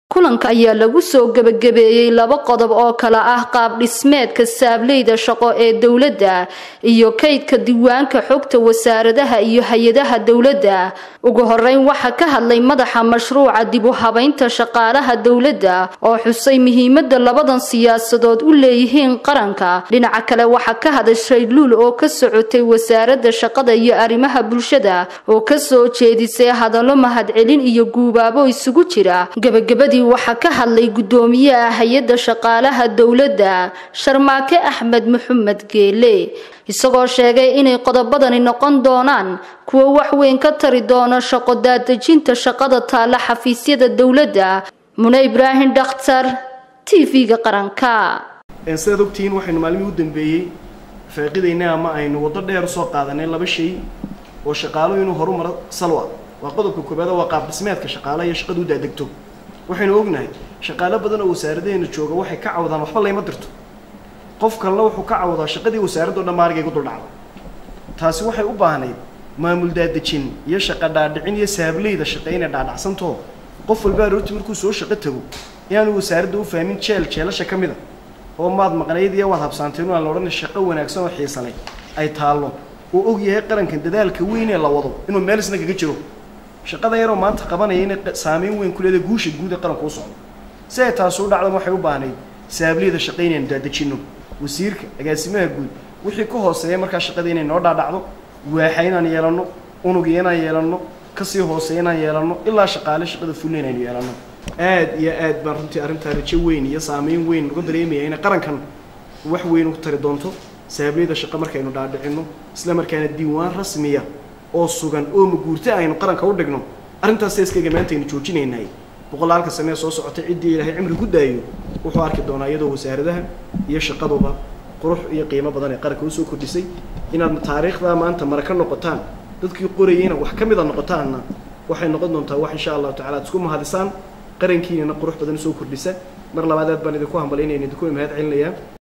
kulanka ayaa lagu soo gebagabeeyey laba qodob oo kale ah qaab dhismeedka saableyda shaqo ee dowladda iyo kaydka diiwaanka xogta wasaaradaha iyo hay-adaha dowladda ugu horeyn waxaa ka hadlay madaxa mashruuca dib u habaynta shaqaalaha dowladda oo xusay muhiimada labadan siyaasadood u leeyihiin qaranka dhinaca kale waxaa ka hadashay luul oo ka socotay wasaaradda shaqada iyo arrimaha bulshada oo kasoo jeedisay hadallo mahadcelin iyo guubaabo isugu jira gebagabadii waxaa ka hadlay guddoomiyaha hay-adda shaqaalaha dowladda sharmaake axmed maxamed geele isagoo sheegay inay qodobadani noqon doonaan kuwo wax weyn ka tari doona shaqo daadejinta shaqada taalla xafiisyada dowladda mune ibraahim dhakhtar t v-ga qaranka sidaad ogtihiin waxaynu maalmihii u dambeeyey faaqidaynaa ama aynu waddo dheer usoo qaadanay laba shay oo shaqaalo inuu horumaro salwa waa qodobka koobaad waa qaab dhismeedka shaqaalaha iyo shaqadu u daadegto waxaynu ognahay shaqaalo badan oo wasaaradaheena jooga waxay ka cawdaan waxba layma dirto qof kalena wuxuu ka cawdaa shaqadii wasaaraddo dhan maarigay ku duldhacda taasi waxay u baahnayd maamul daadejin iyo shaqa dhaadhicin iyo saableyda shaqe inay dhaadhacsantoo qof walba aroortii markuu soo shaqo tago inaanu wasaaradda u fahmin jeel jeelasha ka mid a oo maad maqnayd iyo waad habsaantay inu aan la odhanay shaqo wanaagsan oo xiisalay ay taallo oo og yahay qarankan dadaalka weyn ee la wado inuu meel isna kaga jiro shaqada yaroo maanta qabanaya inay saameyn weyn ku leedahay guusha guud ee qaranka u socdo si ay taasi u dhacdan waxay u baahnayd saabliyada shaqo inaynu daadejinno wasiirka agaasimaha guud wixii ka hooseeya markaa shaqada inay noo dhaadhacdo waaxa inaan yeelanno unugi inaan yeelanno kasii hooseeya inaan yeelanno ilaa shaqaale shaqada fulna inaynu yeelanno aad iyo aad baan runtii arrintaa rajo weyn iyo saameyn weyn uga dareemaya inay qarankan wax weyn u tari doonto saabliyada shaqo markaynu dhaadhicinno isla markaana diiwaan rasmiya oo sugan oo maguurta aynu qaranka u dhigno arrintaas seeskayga maanta aynu joojinaynay boqolaalka sanee soo socotay ciddii ilaahay cimri ku daayo wuxuu arki doonaa iyadoo wasaaradaha iyo shaqaduba qurux iyo qiimo badan ee qaranka usoo kordhisay inaad taariikhdaa maanta mara ka noqotaan dadkii qorayeyna wax ka mida noqotaanna waxay noqon doontaa wax insha allahu tacala ad isku mahadisaan qarankiinana qurux badan usoo kordhisa mar labaad aad baan idinku hambalyaynayna idinku mahad celinayaa